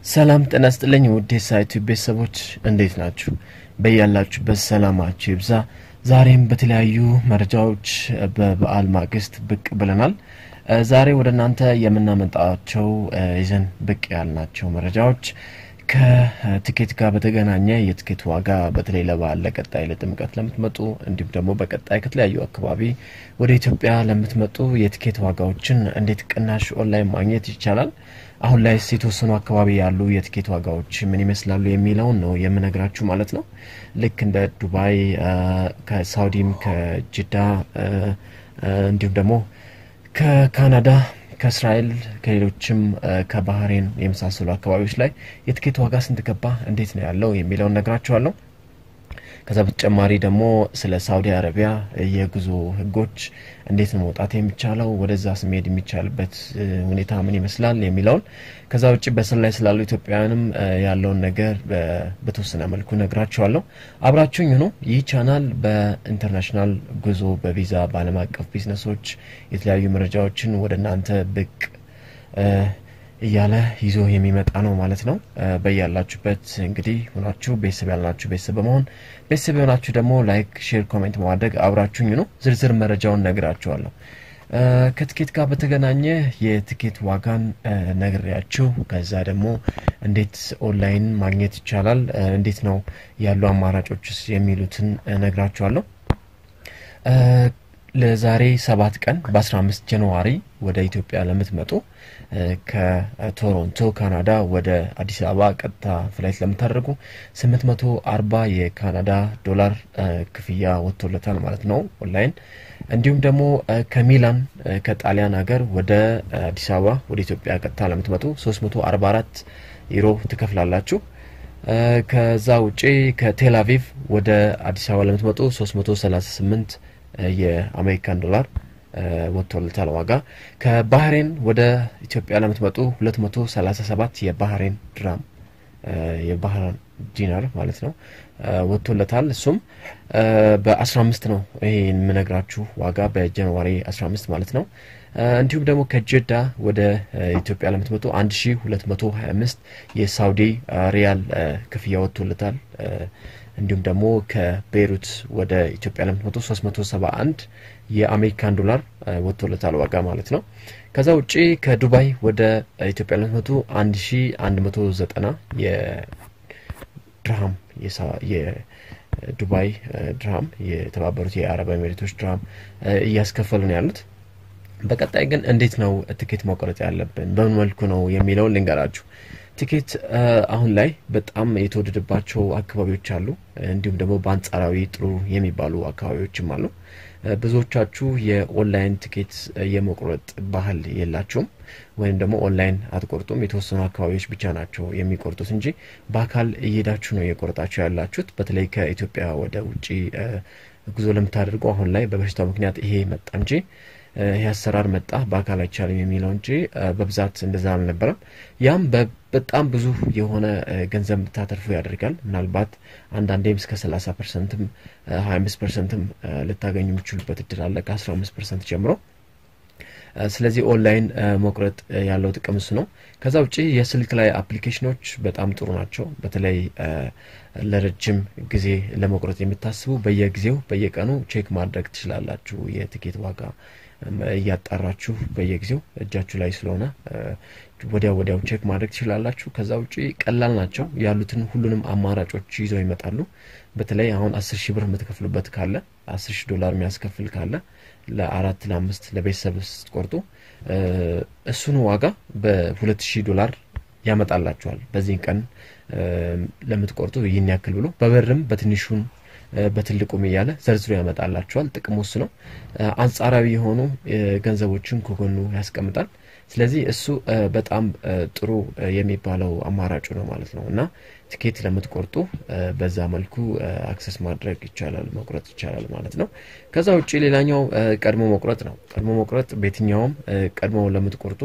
ሰላም ጤና ይስጥልኝ ውድ የሳይቱ ቤተሰቦች እንዴት ናችሁ? በያላችሁበት ሰላማችሁ ይብዛ። ዛሬም በተለያዩ መረጃዎች በበዓል ማግስት ብቅ ብለናል። ዛሬ ወደ እናንተ የምናመጣቸው ይዘን ብቅ ያልናቸው መረጃዎች ከትኬት ጋር በተገናኘ የትኬት ዋጋ በተለይ ለበዓል ለቀጣይ ለጥምቀት ለምትመጡ እንዲሁም ደግሞ በቀጣይ ከተለያዩ አካባቢ ወደ ኢትዮጵያ ለምትመጡ የትኬት ዋጋዎችን እንዴት ቅናሽ ኦንላይን ማግኘት ይቻላል፣ አሁን ላይ የተወሰኑ አካባቢ ያሉ የትኬት ዋጋዎች ምን ይመስላሉ የሚለውን ነው የምነግራችሁ ማለት ነው። ልክ እንደ ዱባይ፣ ከሳውዲም፣ ከጅዳ እንዲሁም ደግሞ ከካናዳ ከእስራኤል ከሌሎችም ከባህሬን የመሳሰሉ አካባቢዎች ላይ የትኬት ዋጋ ስንት ገባ፣ እንዴት ነው ያለው የሚለውን ነግራችኋለሁ። ከዛ በተጨማሪ ደግሞ ስለ ሳውዲ አረቢያ የጉዞ ሕጎች እንዴት ነው መውጣት የሚቻለው፣ ወደዛ ስሜድ የሚቻልበት ሁኔታ ምን ይመስላል የሚለውን ከዛ ውጭ በስር ላይ ስላሉ ኢትዮጵያውያንም ያለውን ነገር በተወሰነ መልኩ ነግራችኋለሁ። አብራችሁኝ ሁኑ። ይህ ቻናል በኢንተርናሽናል ጉዞ፣ በቪዛ፣ በዓለም አቀፍ ቢዝነሶች የተለያዩ መረጃዎችን ወደ እናንተ ብቅ እያለ ይዞ የሚመጣ ነው ማለት ነው። በያላችሁበት እንግዲህ ሆናችሁ ቤተሰብ ያልናችሁ ቤተሰብ በመሆን ቤተሰብ የሆናችሁ ደግሞ ላይክ፣ ሼር፣ ኮሜንት በማድረግ አብራችሁኝ ነው። ዝርዝር መረጃውን ነግራችኋለሁ። ከትኬት ጋር በተገናኘ የትኬት ዋጋን ነግሬያችሁ ከዛ ደግሞ እንዴት ኦንላይን ማግኘት ይቻላል፣ እንዴት ነው ያሉ አማራጮችስ የሚሉትን ነግራችኋለሁ። ለዛሬ ሰባት ቀን በ15 ጃንዋሪ ወደ ኢትዮጵያ ለምትመጡ ከቶሮንቶ ካናዳ ወደ አዲስ አበባ ቀጥታ ፍላይት ለምታደርጉ 840 የካናዳ ዶላር ክፍያ ወጥቶለታል ማለት ነው ኦንላይን። እንዲሁም ደግሞ ከሚላን ከጣሊያን ሀገር ወደ አዲስ አበባ ወደ ኢትዮጵያ ቀጥታ ለምትመጡ 344 ዩሮ ትከፍላላችሁ። ከዛ ውጪ ከቴል አቪቭ ወደ አዲስ አበባ ለምትመጡ 338 የአሜሪካን ዶላር ወጥቶለታል ዋጋ። ከባህሬን ወደ ኢትዮጵያ ለምትመጡ 237 የባህሬን ድራም የባህሬን ዲናር ማለት ነው ወጥቶለታል። እሱም በ15 ነው ይሄ የምነግራችሁ ዋጋ በጃንዋሪ 15 ማለት ነው። እንዲሁም ደግሞ ከጀዳ ወደ ኢትዮጵያ ለምትመጡ 1225 የሳውዲ ሪያል ክፍያ ወጥቶለታል። እንዲሁም ደግሞ ከቤይሩት ወደ ኢትዮጵያ ለምትመጡ 371 የአሜሪካን ዶላር ወጥቶለታል ዋጋ ማለት ነው። ከዛ ውጪ ከዱባይ ወደ ኢትዮጵያ ለምትመጡ 1190 የድርሃም የዱባይ ድርሃም የተባበሩት የአረብ ኤሚሬቶች ድርሃም እያስከፈሉ ነው ያሉት። በቀጣይ ግን እንዴት ነው ትኬት መቁረጥ ያለብን በምን መልኩ ነው የሚለውን ልንገራችሁ። ቲኬት አሁን ላይ በጣም የተወደደባቸው አካባቢዎች አሉ። እንዲሁም ደግሞ በአንጻራዊ ጥሩ የሚባሉ አካባቢዎችም አሉ። ብዙዎቻችሁ የኦንላይን ቲኬት የመቁረጥ ባህል የላቸውም፣ ወይም ደግሞ ኦንላይን አትቆርጡም። የተወሰኑ አካባቢዎች ብቻ ናቸው የሚቆርጡት እንጂ በአካል እየሄዳችሁ ነው እየቆረጣችሁ ያላችሁት። በተለይ ከኢትዮጵያ ወደ ውጭ ጉዞ ለምታደርጉ አሁን ላይ በበሽታው ምክንያት ይሄ መጣ እንጂ ይህ አሰራር መጣ በአካል አይቻልም የሚለው እንጂ በብዛት እንደዛ አልነበረም። ያም በጣም ብዙ የሆነ ገንዘብ እንድታተርፉ ያደርጋል። ምናልባት አንዳንዴም እስከ 30 ፐርሰንትም 25 ፐርሰንትም ልታገኙ የሚችሉበት እድል አለ ከ15 ፐርሰንት ጀምሮ። ስለዚህ ኦንላይን መቁረጥ ያለው ጥቅም እሱ ነው። ከዛ ውጭ የስልክ ላይ አፕሊኬሽኖች በጣም ጥሩ ናቸው። በተለይ ለረጅም ጊዜ ለመቁረጥ የምታስቡ በየጊዜው በየቀኑ ቼክ ማድረግ ትችላላችሁ የትኬት ዋጋ እያጣራችሁ በየጊዜው እጃችሁ ላይ ስለሆነ ወዲያው ወዲያው ቼክ ማድረግ ትችላላችሁ። ከዛ ውጭ ቀላል ናቸው። ያሉትን ሁሉንም አማራጮች ይዘው ይመጣሉ። በተለይ አሁን አስር ሺህ ብር የምትከፍሉበት ካለ አስር ሺህ ዶላር የሚያስከፍል ካለ ለአራት ለአምስት ለቤተሰብ ስትቆርጡ እሱን ዋጋ በሁለት ሺህ ዶላር ያመጣላችኋል። በዚህን ቀን ለምትቆርጡ ይህን ያክል ብሎ በብርም በትንሹን በትልቁም እያለ ዘርዝሮ ያመጣላቸዋል። ጥቅሙ እሱ ነው። አንጻራዊ የሆኑ ገንዘቦችን ከጎኑ ያስቀምጣል። ስለዚህ እሱ በጣም ጥሩ የሚባለው አማራጩ ነው ማለት ነው እና ትኬት ለምትቆርጡ በዛ መልኩ አክሰስ ማድረግ ይቻላል፣ መቁረጥ ይቻላል ማለት ነው። ከዛ ውጭ ሌላኛው ቀድሞ መቁረጥ ነው። ቀድሞ መቁረጥ በየትኛውም ቀድሞ ለምትቆርጡ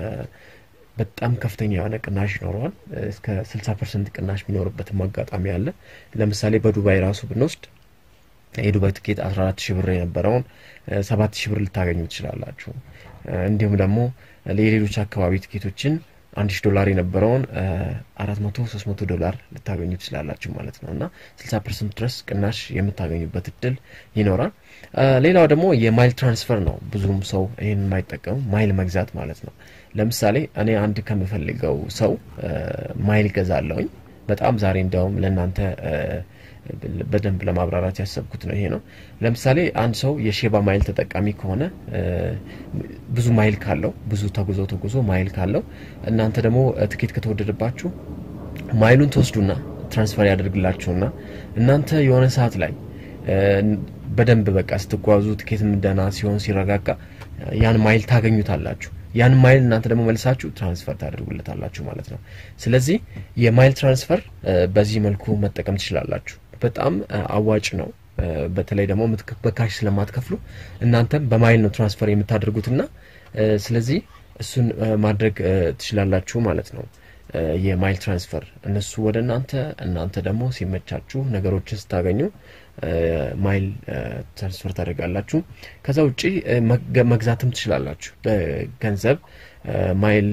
በጣም ከፍተኛ የሆነ ቅናሽ ይኖረዋል። እስከ 60 ፐርሰንት ቅናሽ የሚኖርበትም አጋጣሚ አለ። ለምሳሌ በዱባይ ራሱ ብንወስድ የዱባይ ትኬት 14 ሺህ ብር የነበረውን 7 ሺህ ብር ልታገኙ ትችላላችሁ። እንዲሁም ደግሞ የሌሎች አካባቢ ትኬቶችን አንድ ሺ ዶላር የነበረውን አራት መቶ ሶስት መቶ ዶላር ልታገኙ ትችላላችሁ ማለት ነው እና ስልሳ ፐርሰንት ድረስ ቅናሽ የምታገኙበት እድል ይኖራል። ሌላው ደግሞ የማይል ትራንስፈር ነው። ብዙም ሰው ይህን የማይጠቀሙ ማይል መግዛት ማለት ነው። ለምሳሌ እኔ አንድ ከምፈልገው ሰው ማይል ገዛለሁኝ። በጣም ዛሬ እንዲያውም ለእናንተ በደንብ ለማብራራት ያሰብኩት ነው ይሄ ነው። ለምሳሌ አንድ ሰው የሼባ ማይል ተጠቃሚ ከሆነ ብዙ ማይል ካለው ብዙ ተጉዞ ተጉዞ ማይል ካለው እናንተ ደግሞ ትኬት ከተወደደባችሁ ማይሉን ትወስዱና ትራንስፈር ያደርግላችሁና እናንተ የሆነ ሰዓት ላይ በደንብ በቃ ስትጓዙ ትኬትም ደህና ሲሆን ሲረጋጋ ያን ማይል ታገኙታላችሁ። ያን ማይል እናንተ ደግሞ መልሳችሁ ትራንስፈር ታደርጉለታላችሁ ማለት ነው። ስለዚህ የማይል ትራንስፈር በዚህ መልኩ መጠቀም ትችላላችሁ። በጣም አዋጭ ነው። በተለይ ደግሞ በካሽ ስለማትከፍሉ እናንተም በማይል ነው ትራንስፈር የምታደርጉትና ስለዚህ እሱን ማድረግ ትችላላችሁ ማለት ነው። የማይል ትራንስፈር እነሱ ወደ እናንተ እናንተ ደግሞ ሲመቻችሁ ነገሮችን ስታገኙ ማይል ትራንስፈር ታደርጋላችሁ። ከዛ ውጪ መግዛትም ትችላላችሁ። በገንዘብ ማይል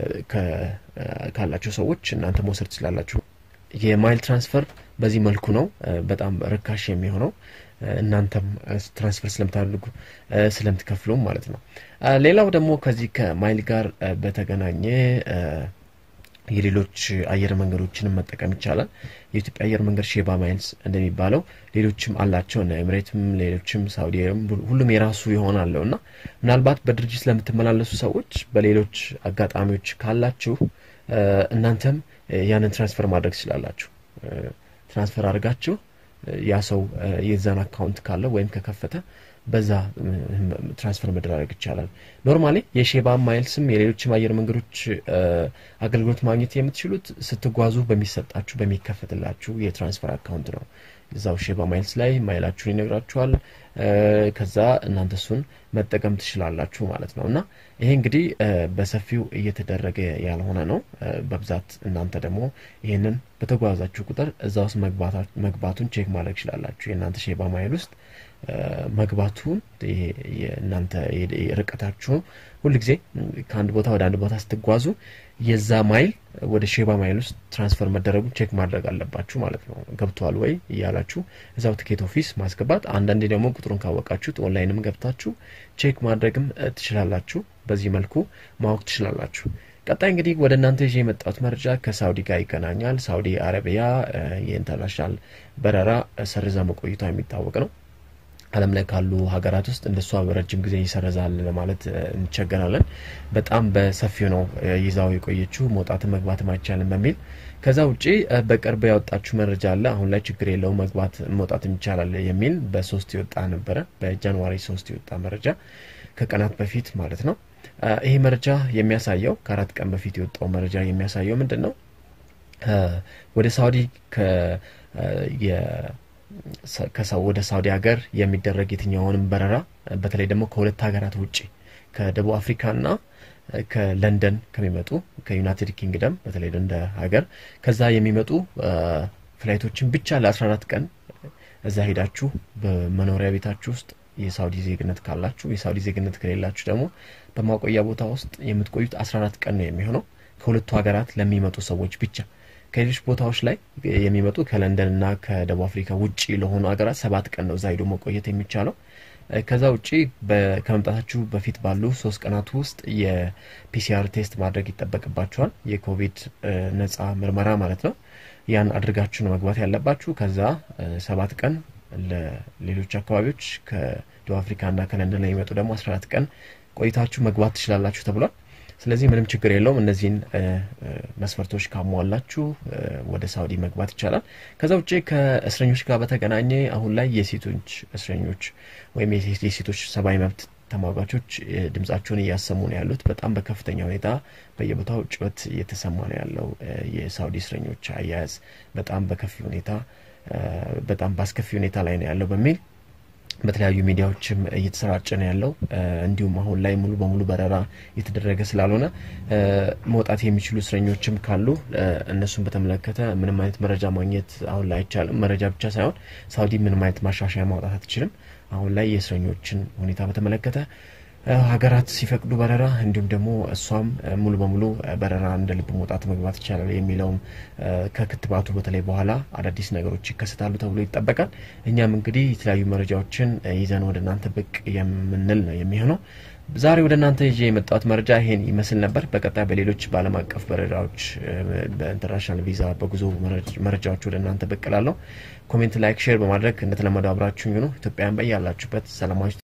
ካላቸው ሰዎች እናንተ መውሰድ ትችላላችሁ። የማይል ትራንስፈር በዚህ መልኩ ነው በጣም ርካሽ የሚሆነው እናንተም ትራንስፈር ስለምታደርጉ ስለምትከፍሉም ማለት ነው። ሌላው ደግሞ ከዚህ ከማይል ጋር በተገናኘ የሌሎች አየር መንገዶችንም መጠቀም ይቻላል። የኢትዮጵያ አየር መንገድ ሼባ ማይልስ እንደሚባለው ሌሎችም አላቸው እና ኤምሬትም፣ ሌሎችም ሳውዲ ሁሉም የራሱ ይሆናለው እና ምናልባት በድርጅት ለምትመላለሱ ሰዎች በሌሎች አጋጣሚዎች ካላችሁ እናንተም ያንን ትራንስፈር ማድረግ ትችላላችሁ። ትራንስፈር አድርጋችሁ ያ ሰው የዛን አካውንት ካለው ወይም ከከፈተ በዛ ትራንስፈር መደራረግ ይቻላል። ኖርማሊ የሼባ ማይልስም የሌሎችም አየር መንገዶች አገልግሎት ማግኘት የምትችሉት ስትጓዙ በሚሰጣችሁ በሚከፈትላችሁ የትራንስፈር አካውንት ነው። እዛው ሼባ ማይልስ ላይ ማይላችሁን ይነግራችኋል። ከዛ እናንተ እሱን መጠቀም ትችላላችሁ ማለት ነው እና ይሄ እንግዲህ በሰፊው እየተደረገ ያልሆነ ነው። በብዛት እናንተ ደግሞ ይህንን በተጓዛችሁ ቁጥር እዛ ውስጥ መግባቱን ቼክ ማድረግ ትችላላችሁ። የእናንተ ሼባ ማይል ውስጥ መግባቱን እናንተ ርቀታችሁን ሁልጊዜ ከአንድ ቦታ ወደ አንድ ቦታ ስትጓዙ የዛ ማይል ወደ ሼባ ማይል ውስጥ ትራንስፈር መደረጉን ቼክ ማድረግ አለባችሁ ማለት ነው። ገብተዋል ወይ እያላችሁ እዛው ትኬት ኦፊስ ማስገባት፣ አንዳንዴ ደግሞ ቁጥሩን ካወቃችሁት ኦንላይንም ገብታችሁ ቼክ ማድረግም ትችላላችሁ። በዚህ መልኩ ማወቅ ትችላላችሁ። ቀጣይ እንግዲህ ወደ እናንተ ይዤ የመጣሁት መረጃ ከሳውዲ ጋር ይገናኛል። ሳውዲ አረቢያ የኢንተርናሽናል በረራ ሰርዛ መቆይቷ የሚታወቅ ነው። ዓለም ላይ ካሉ ሀገራት ውስጥ እንደሷ በረጅም ጊዜ ይሰረዛል ለማለት እንቸገራለን። በጣም በሰፊው ነው ይዛው የቆየችው መውጣትም መግባትም አይቻልም በሚል ከዛ ውጪ በቅርብ ያወጣችሁ መረጃ አለ። አሁን ላይ ችግር የለው መግባት መውጣትም ይቻላል የሚል በሶስት የወጣ ነበረ። በጃንዋሪ ሶስት የወጣ መረጃ ከቀናት በፊት ማለት ነው። ይሄ መረጃ የሚያሳየው ከአራት ቀን በፊት የወጣው መረጃ የሚያሳየው ምንድን ነው? ወደ ሳውዲ ወደ ሳውዲ ሀገር የሚደረግ የትኛውንም በረራ በተለይ ደግሞ ከሁለት ሀገራት ውጭ ከደቡብ አፍሪካና ከለንደን ከሚመጡ ከዩናይትድ ኪንግደም በተለይ እንደ ሀገር ከዛ የሚመጡ ፍላይቶችን ብቻ ለ14 ቀን እዛ ሄዳችሁ በመኖሪያ ቤታችሁ ውስጥ የሳውዲ ዜግነት ካላችሁ፣ የሳውዲ ዜግነት ከሌላችሁ ደግሞ በማቆያ ቦታ ውስጥ የምትቆዩት 14 ቀን ነው የሚሆነው ከሁለቱ ሀገራት ለሚመጡ ሰዎች ብቻ። ከሌሎች ቦታዎች ላይ የሚመጡ ከለንደን እና ከደቡብ አፍሪካ ውጭ ለሆኑ ሀገራት ሰባት ቀን ነው እዛ ሄዶ መቆየት የሚቻለው። ከዛ ውጭ ከመምጣታችሁ በፊት ባሉ ሶስት ቀናት ውስጥ የፒሲአር ቴስት ማድረግ ይጠበቅባችኋል። የኮቪድ ነጻ ምርመራ ማለት ነው። ያን አድርጋችሁ ነው መግባት ያለባችሁ። ከዛ ሰባት ቀን ለሌሎች አካባቢዎች ከደቡብ አፍሪካና ከለንደን ላይ የሚመጡ ደግሞ 14 ቀን ቆይታችሁ መግባት ትችላላችሁ ተብሏል። ስለዚህ ምንም ችግር የለውም። እነዚህን መስፈርቶች ካሟላችሁ ወደ ሳውዲ መግባት ይቻላል። ከዛ ውጭ ከእስረኞች ጋር በተገናኘ አሁን ላይ የሴቶች እስረኞች ወይም የሴቶች ሰብአዊ መብት ተሟጋቾች ድምጻቸውን እያሰሙ ነው ያሉት። በጣም በከፍተኛ ሁኔታ በየቦታው ጩኸት እየተሰማ ነው ያለው። የሳውዲ እስረኞች አያያዝ በጣም በከፊ ሁኔታ በጣም በአስከፊ ሁኔታ ላይ ነው ያለው በሚል በተለያዩ ሚዲያዎችም እየተሰራጨ ነው ያለው። እንዲሁም አሁን ላይ ሙሉ በሙሉ በረራ እየተደረገ ስላልሆነ መውጣት የሚችሉ እስረኞችም ካሉ እነሱን በተመለከተ ምንም አይነት መረጃ ማግኘት አሁን ላይ አይቻልም። መረጃ ብቻ ሳይሆን ሳውዲ ምንም አይነት ማሻሻያ ማውጣት አትችልም። አሁን ላይ የእስረኞችን ሁኔታ በተመለከተ ሀገራት ሲፈቅዱ በረራ እንዲሁም ደግሞ እሷም ሙሉ በሙሉ በረራ እንደ ልብ መውጣት መግባት ይቻላል የሚለውም ከክትባቱ በተለይ በኋላ አዳዲስ ነገሮች ይከሰታሉ ተብሎ ይጠበቃል። እኛም እንግዲህ የተለያዩ መረጃዎችን ይዘን ወደ እናንተ ብቅ የምንል ነው የሚሆነው። ዛሬ ወደ እናንተ ይዤ የመጣሁት መረጃ ይሄን ይመስል ነበር። በቀጣይ በሌሎች በዓለም አቀፍ በረራዎች በኢንተርናሽናል ቪዛ በጉዞ መረጃዎች ወደ እናንተ ብቅ እላለሁ። ኮሜንት፣ ላይክ፣ ሼር በማድረግ እንደተለመደው አብራችሁኝ ነው። ኢትዮጵያን በያላችሁበት ሰላማዊ